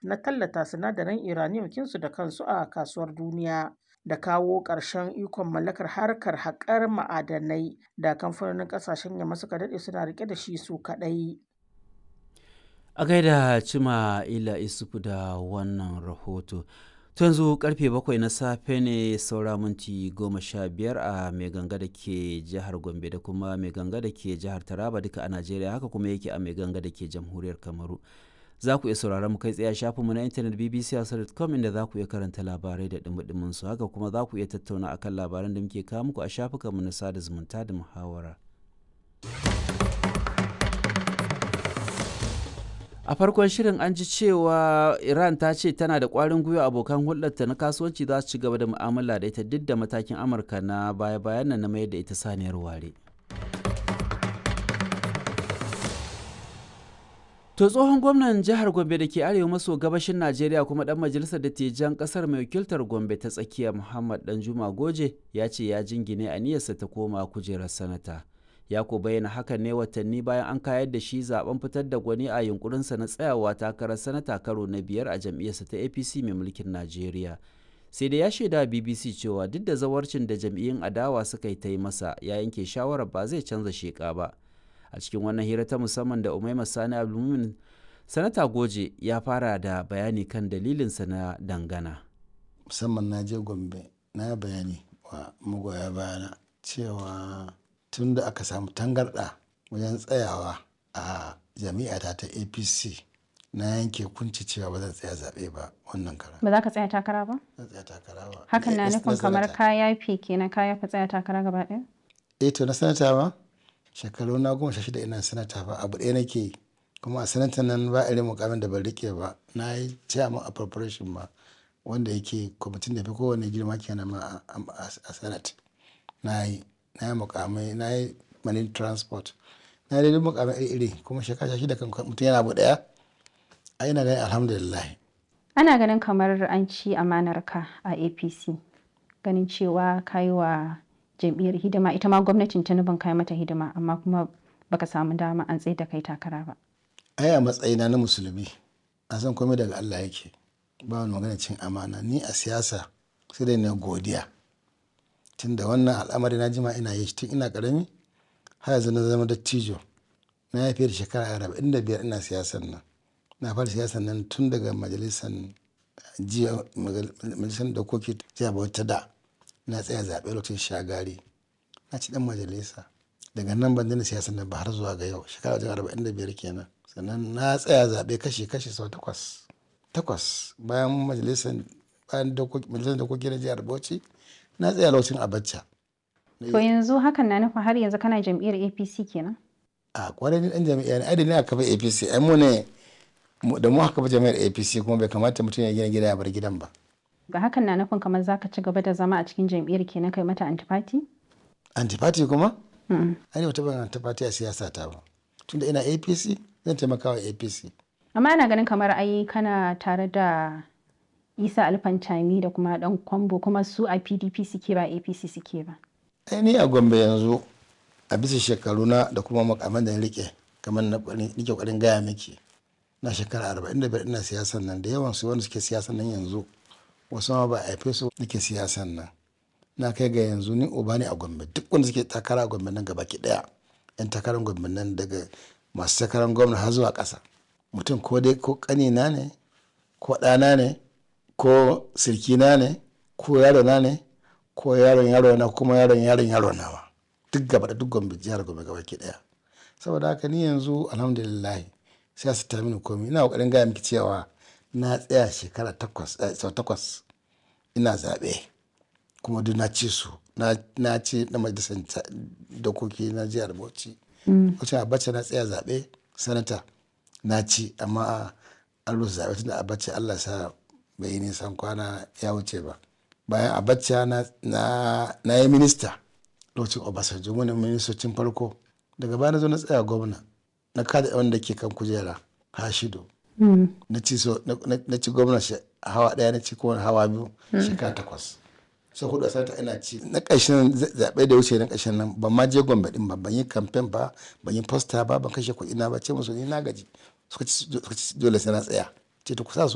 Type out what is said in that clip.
na tallata sinadaran uranium kinsu da kansu a kasuwar duniya da kawo ƙarshen ikon mallakar harkar haƙar ma'adanai da kamfanonin ƙasashen yamma suka daɗe suna rike da shi su kaɗai. A gaida Cima Ila Isufu da wannan rahoto. To yanzu karfe bakwai na safe ne saura minti goma sha biyar a mai ganga da ke jihar Gombe da kuma mai ganga da ke jihar Taraba duka a Najeriya haka kuma yake a mai ganga da ke jamhuriyar Kamaru. Za ku iya sauraron mu kai tsaye a shafinmu na intanet bbc.com inda za ku iya karanta labarai da dumudumin su haka kuma za ku iya tattauna akan labaran da muke kawo muku a shafukanmu na sada zumunta da muhawara. a farkon shirin an ji cewa iran ta ce tana da kwarin gwiwa abokan hulɗarta na kasuwanci za su ci gaba da mu'amala da ita duk da matakin amurka na baya-bayan nan na mayar da ita saniyar ware to tsohon gwamnan jihar gombe da ke arewa maso gabashin najeriya kuma dan majalisar dattijan kasar mai wakiltar gombe ta tsakiya muhammad danjuma goje ya ce ya jingine aniyarsa ta koma kujerar sanata ya ko bayyana hakan ne watanni bayan an kayar da shi zaben fitar da gwani a yunkurinsa na tsayawa takarar sanata karo na biyar a jam'iyyarsa ta apc mai mulkin najeriya sai da ya shaida bbc cewa duk da zawarcin da jam'iyyun adawa suka yi ta yi masa ya yanke shawarar ba zai canza sheka ba a cikin wannan hira ta musamman da umaima sani abdulmumin sanata goje ya fara da bayani kan dalilinsa na dangana musamman na je gombe na bayani wa magoya bayana cewa tun da aka samu tangarɗa wajen tsayawa a jami'ata ta apc na yanke kunci cewa ba zan tsaya zaɓe ba wannan kara Ba za ka tsaya takara ba? zan tsaya takara ba Hakan na Eh, nufin kamar sanata. ka yafe kenan ka yafe tsaya takara gaba ɗaya? eh to na sanata ba shekaru na goma sha shida ina sanata ba abu ɗaya nake yi kuma a sanata nan ba irin mukamin da ban rike ba na yi chairman appropriation ma wanda yake kwamitin da fi kowane girma kenan ma a- a a senate na yi na yi mukamai na yi manin transport na yi dai mukamai iri-iri kuma shekara sha shida kan mutum yana abu ɗaya a ina ganin alhamdulillah Ana ganin kamar an ci amanar ka a APC. Ganin cewa ka yi wa jam'iyyar hidima ita ma gwamnatin Tinubu ka yi mata hidima amma kuma baka samu dama an tsaye da kai takara ba. ai a matsayina na musulmi a san komai daga Allah yake ba wani magana cin amana ni a siyasa sai dai na godiya tun da wannan al'amari na jima ina yi shi tun ina karami har yanzu na zama dattijo na yi fiye da shekara arba'in da biyar ina siyasan nan na fara siyasan nan tun daga majalisar jiya majalisar dokoki jiya bauta da na tsaya zaɓe lokacin shagari na ci dan majalisa daga nan ban daina siyasan nan ba har zuwa ga yau shekara wajen arba'in da biyar kenan sannan na tsaya zaɓe kashi kashi sau takwas takwas bayan majalisar bayan dokoki majalisar dokoki na jihar bauchi na tsaya lokacin abacha To yanzu hakan na nufin har yanzu kana jam'iyyar APC kenan? a kwarai ni dan jami'a ne ai da ni aka kafa apc ai mu ne mu- da mu aka kafa jami'ar apc kuma bai kamata mutum ya gina gida ya bar gidan ba Ga hakan na nufin kamar za ka ci gaba da zama a cikin jam'iyyar kenan kai mata antipati? antipati kuma Mm. ai ne ban antipati a siyasa ta ba tunda ina apc zan taimaka wa apc Amma ana ganin kamar ai kana tare da Isa Alfantami da kuma dan Kwambo kuma su a PDP suke ba APC suke ba. ai ni a gombe yanzu a bisa shekaru na da kuma makaman da na rike kamar na kwari- nike kwarin gaya miki na shekara arba'in da biyar ina siyasan nan da yawan su wanda suke siyasan nan yanzu wasu ma ba a haife su nake siyasan nan na kai ga yanzu ni uba ne a gombe duk wanda suke takara a gombe nan gaba ki daya yan takarar gombe nan daga masu takarar gwamna har zuwa ƙasa mutum ko dai ko ƙanina ne ko ɗana ne ko sirkina ne ko yarona ne ko yaron yaro na kuma yaron yaron yaro nawa duk gaba da duk gombe jihar gombe gaba ki daya saboda haka ni yanzu alhamdulillah sai su ta mini komai ina kokarin gaya miki cewa na tsaya shekara takwas eh, sau takwas ina zaɓe kuma duk na ci su na na ci na majalisar ta- dokoki na jihar bauchi wacce abacha na tsaya zaɓe sanata na ci amma an rusa zaɓe tunda abacha allah sa bai yi nisan kwana ya wuce ba bayan abacha na, na, na yi minista lokacin obasanjo wani ministocin farko daga baya na zo na tsaya gwamna na kada wanda ke kan kujera hashido na ci so na- na na ci gwamna shi- hawa daya na ci kuma hawa biyu shekara takwas sai hudu a sanata ina ci na ƙarshen za- zaɓe da wuce na ƙarshen nan ban ma je gombe din ba ban yi kamfen ba ban yi posta ba ban kashe kuɗi na ba ce musu ni na gaji suka ci suka ci dole sai na tsaya ce to ku sa su